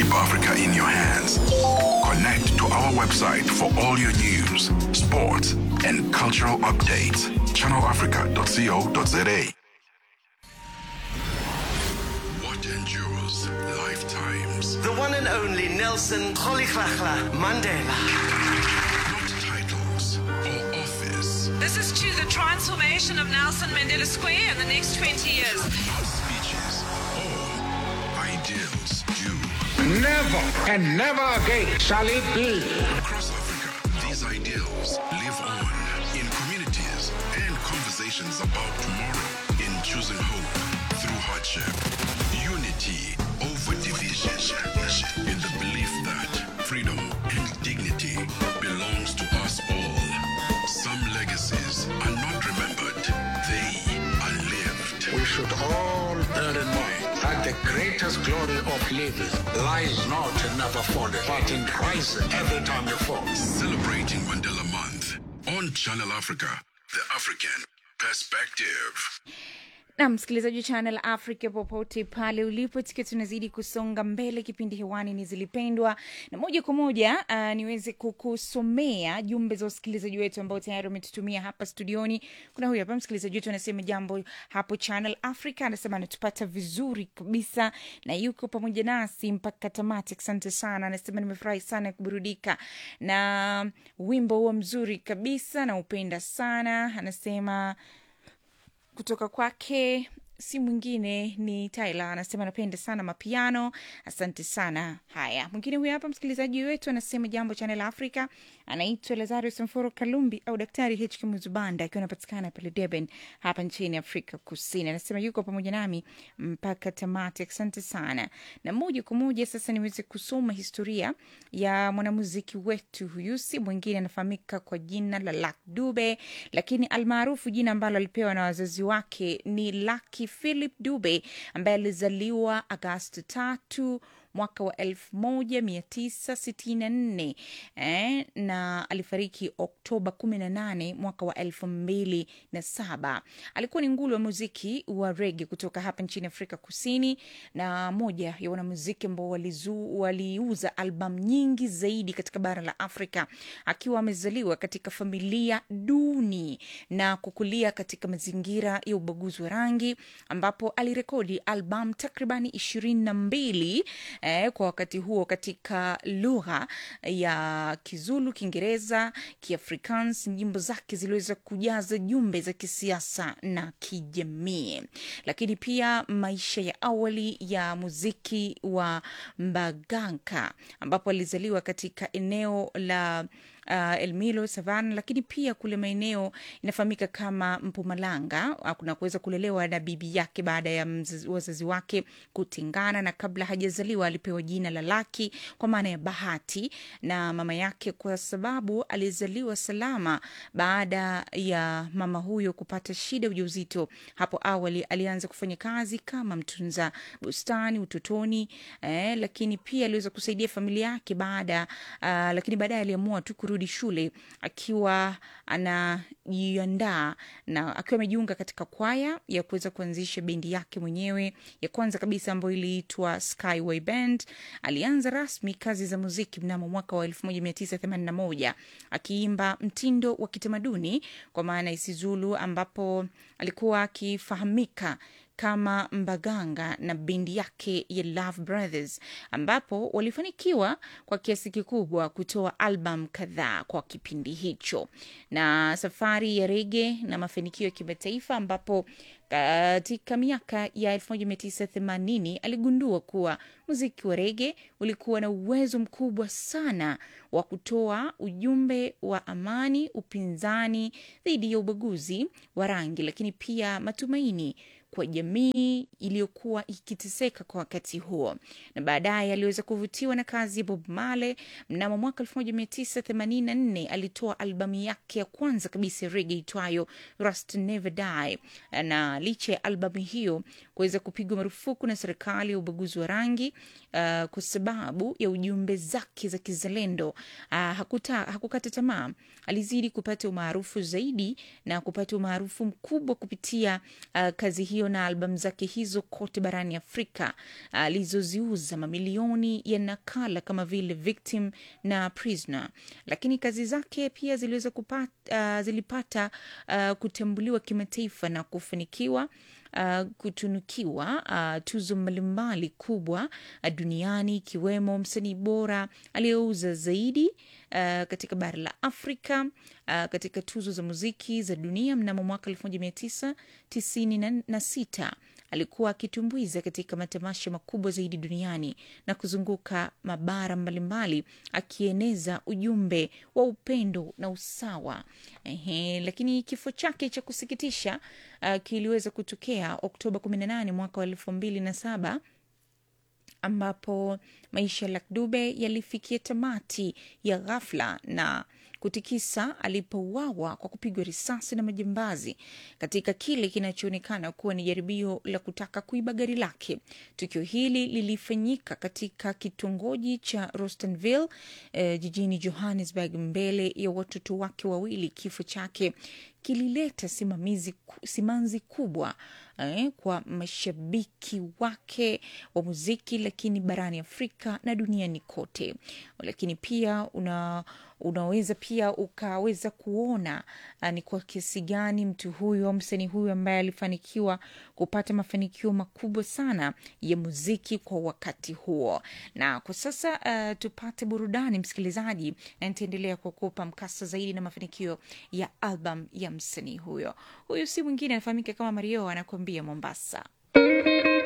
Keep Africa in your hands. Connect to our website for all your news, sports, and cultural updates. ChannelAfrica.co.za. What endures lifetimes. The one and only Nelson Rolihlahla Mandela. Not titles or office. This is to the transformation of Nelson Mandela Square in the next 20 years. Not speeches or ideals do. Never and never again shall it be. Across Africa, these ideals live on in communities and conversations about tomorrow, in choosing hope through hardship, unity over division, in the belief that freedom and dignity belongs to us all. Some legacies are not remembered, they are lived. We should all bear in mind that the greatest glory of living lies not in never falling, but in rising every time you fall. Celebrating Mandela Month on Channel Africa, the African perspective. na msikilizaji wa channel africa popote pale ulipo tukiwa tunazidi kusonga mbele kipindi hewani ni zilipendwa na moja kwa moja uh, niweze kukusomea jumbe za wasikilizaji wetu ambao tayari wametutumia hapa studioni kuna huyu hapa msikilizaji wetu anasema jambo hapo channel africa anasema anatupata vizuri kabisa na yuko pamoja nasi mpaka tamati asante sana anasema nimefurahi sana kuburudika na wimbo huo mzuri kabisa na upenda sana anasema kutoka kwake si mwingine ni tyler anasema anapenda sana mapiano asante sana haya mwingine huyu hapa msikilizaji wetu anasema jambo chanel africa anaitwa lazarus mforo kalumbi au daktari hk muzubanda akiwa anapatikana pale deben hapa nchini afrika kusini anasema yuko pamoja nami mpaka tamati asante sana na moja kwa moja sasa niweze kusoma historia ya mwanamuziki wetu huyu si mwingine anafahamika kwa jina la lak dube lakini almaarufu jina ambalo alipewa na wazazi wake ni laki philip dube ambaye alizaliwa agosti tatu mwaka wa 1964 eh, na alifariki oktoba 18 mwaka wa 2007 alikuwa ni ngulu wa muziki wa rege kutoka hapa nchini afrika kusini na moja ya wanamuziki ambao walizu- waliuza albamu nyingi zaidi katika bara la afrika akiwa amezaliwa katika familia duni na kukulia katika mazingira ya ubaguzi wa rangi ambapo alirekodi albamu takribani ishirini na mbili eh, kwa wakati huo katika lugha ya kizulu kiingereza kiafrikans nyimbo zake ziliweza kujaza jumbe za kisiasa na kijamii lakini pia maisha ya awali ya muziki wa mbaganka ambapo alizaliwa katika eneo la uh, elmilo savan lakini pia kule maeneo inafahamika kama mpumalanga uh, na kuweza kulelewa na bibi yake baada ya mzazi, wazazi wake kutengana na kabla hajazaliwa alipewa jina la laki kwa maana ya bahati na mama yake kwa sababu alizaliwa salama baada ya mama huyo kupata shida ujauzito hapo awali alianza kufanya kazi kama mtunza bustani utotoni eh, lakini pia aliweza kusaidia familia yake baada uh, lakini baadaye aliamua tu kurudi shule akiwa anajiandaa na akiwa amejiunga katika kwaya ya kuweza kuanzisha bendi yake mwenyewe ya kwanza kabisa ambayo iliitwa skyway band alianza rasmi kazi za muziki mnamo mwaka wa 1981 akiimba mtindo wa kitamaduni kwa maana isizulu ambapo alikuwa akifahamika kama mbaganga na bendi yake ya love brothers ambapo walifanikiwa kwa kiasi kikubwa kutoa album kadhaa kwa kipindi hicho na safari ya rege na mafanikio ya kimataifa ambapo katika miaka ya 1980 aligundua kuwa muziki wa rege ulikuwa na uwezo mkubwa sana wa kutoa ujumbe wa amani upinzani dhidi ya ubaguzi wa rangi lakini pia matumaini kwa jamii iliyokuwa ikiteseka kwa wakati huo na baadaye aliweza kuvutiwa na kazi ya bob male mnamo mwaka 1984 alitoa albamu yake ya kwanza kabisa ya rege itwayo rust never die na licha ya albamu hiyo kuweza kupigwa marufuku na serikali ya ubaguzi wa rangi uh, kwa sababu ya ujumbe zake za kizalendo. Uh, hakuta, hakukata tamaa, alizidi kupata umaarufu zaidi na kupata umaarufu mkubwa kupitia uh, kazi hiyo na albamu zake hizo kote barani Afrika alizoziuza uh, mamilioni ya nakala kama vile Victim na Prisoner, lakini kazi zake pia ziliweza kupata, uh, zilipata uh, kutambuliwa kimataifa na kufanikiwa Uh, kutunukiwa uh, tuzo mbalimbali kubwa uh, duniani ikiwemo msanii bora aliyeuza zaidi uh, katika bara la Afrika uh, katika tuzo za muziki za dunia mnamo mwaka 1996 alikuwa akitumbuiza katika matamasha makubwa zaidi duniani na kuzunguka mabara mbalimbali akieneza ujumbe wa upendo na usawa. Ehe, lakini kifo chake cha kusikitisha uh, kiliweza kutokea Oktoba 18 mwaka wa elfu mbili na saba ambapo maisha ya Luck Dube yalifikia tamati ya ghafla na kutikisa alipouawa kwa kupigwa risasi na majambazi katika kile kinachoonekana kuwa ni jaribio la kutaka kuiba gari lake. Tukio hili lilifanyika katika kitongoji cha Rostanville eh, jijini Johannesburg mbele ya watoto wake wawili. Kifo chake kilileta simamizi, simanzi kubwa eh, kwa mashabiki wake wa muziki, lakini barani Afrika na duniani kote. Lakini pia una unaweza pia ukaweza kuona uh, ni kwa kiasi gani mtu huyu au msanii huyu ambaye alifanikiwa kupata mafanikio makubwa sana ya muziki kwa wakati huo. Na kwa sasa uh, tupate burudani msikilizaji, na nitaendelea kukupa mkasa zaidi na mafanikio ya album ya msanii huyo. Huyu si mwingine anafahamika kama Mario, anakuambia Mombasa.